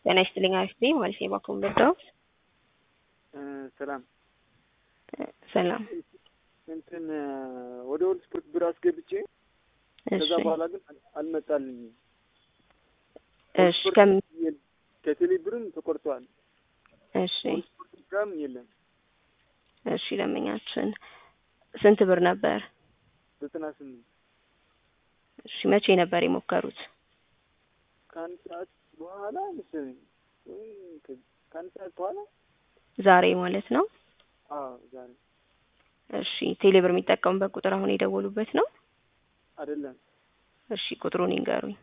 ጤና ይስጥልኝ አሪፍ ነኝ ማለት ነው። ባኩም በዳው ሰላም ሰላም። እንትን ወደ ወል ስፖርት ብር አስገብቼ ከዛ እሺ በኋላ ግን አልመጣልኝም። እሺ ከም ከቴሌ ብርም ተቆርጧል። እሺ ወል ስፖርት ጋም የለም። እሺ ለምኛችን ስንት ብር ነበር? ዘጠና ስምንት እሺ መቼ ነበር የሞከሩት? ከአንድ ሰዓት በኋላ መሰለኝ ወይም ከ- ከአንድ ሰዓት በኋላ ዛሬ ማለት ነው። አዎ ዛሬ እሺ ቴሌብር የሚጠቀሙበት ቁጥር አሁን የደወሉበት ነው? አይደለም እሺ ቁጥሩን ይንገሩኝ።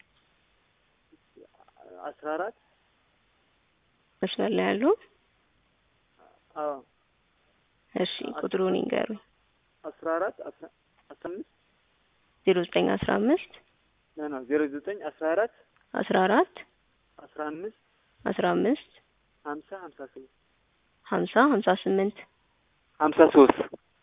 አስራ አራት መስመር ላይ ያሉ? አዎ እሺ ቁጥሩን ይንገሩኝ። አስራ አራት አስራ አስራ አምስት ዜሮ ዘጠኝ አስራ አምስት ኖ ኖ ዜሮ ዘጠኝ አስራ አራት አስራ አራት አስራ አምስት አስራ አምስት ሀምሳ ሀምሳ ሶስት ሀምሳ ሀምሳ ስምንት ሀምሳ ሶስት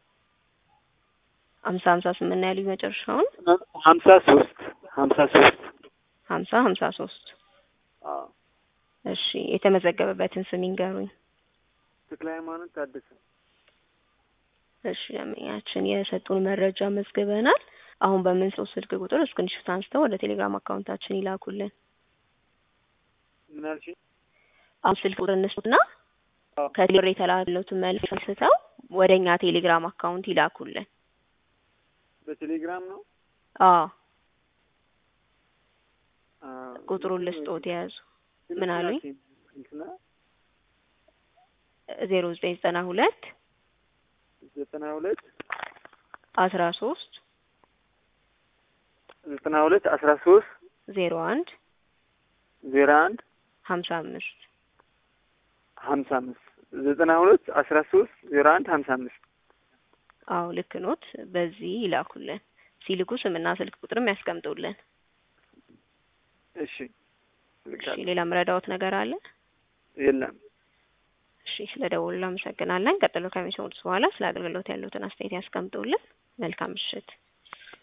ሀምሳ ሀምሳ ስምንት ነው ያሉኝ መጨረሻውን ሀምሳ ሶስት ሀምሳ ሶስት ሀምሳ ሀምሳ ሶስት አዎ እሺ የተመዘገበበትን ስም ይንገሩኝ። ተክለ ሃይማኖት ታደሰ እሺ ደንበኛችን የሰጡን መረጃ መዝግበናል። አሁን በምንሰው ስልክ ቁጥር እስክሪንሾት አንስተው ወደ ቴሌግራም አካውንታችን ይላኩልን። ምን አልሽኝ? አሁን ስልክ ቁጥር እንስጡና አዎ ከቴሌብር የተላለፉትን መልዕክት አንስተው ወደ እኛ ቴሌግራም አካውንት ይላኩልን። በቴሌግራም ነው አዎ አዎ። ቁጥሩን ልስጦት የያዙ ስልክ ምን አሉኝ? ላኪኝ። እንትና ዜሮ ዘጠኝ ዘጠና ሁለት ዘጠና ሁለት አስራ ሶስት ዘጠና ሁለት አስራ ሶስት ዜሮ አንድ ዜሮ አንድ ሀምሳ አምስት ሀምሳ አምስት ዘጠና ሁለት አስራ ሶስት ዜሮ አንድ ሀምሳ አምስት አዎ ልክ ኖት። በዚህ ይላኩልን። ሲልኩ ስምና ስልክ ቁጥርም ያስቀምጡልን። እሺ እሺ ልካለሁ። ሌላ ምረዳዎት ነገር አለ? የለም እሺ ስለ ደውሉ አመሰግናለን። ቀጥሎ ከሚሰሙት በኋላ ስለ አገልግሎት ያሉትን አስተያየት ያስቀምጡልን። መልካም ምሽት።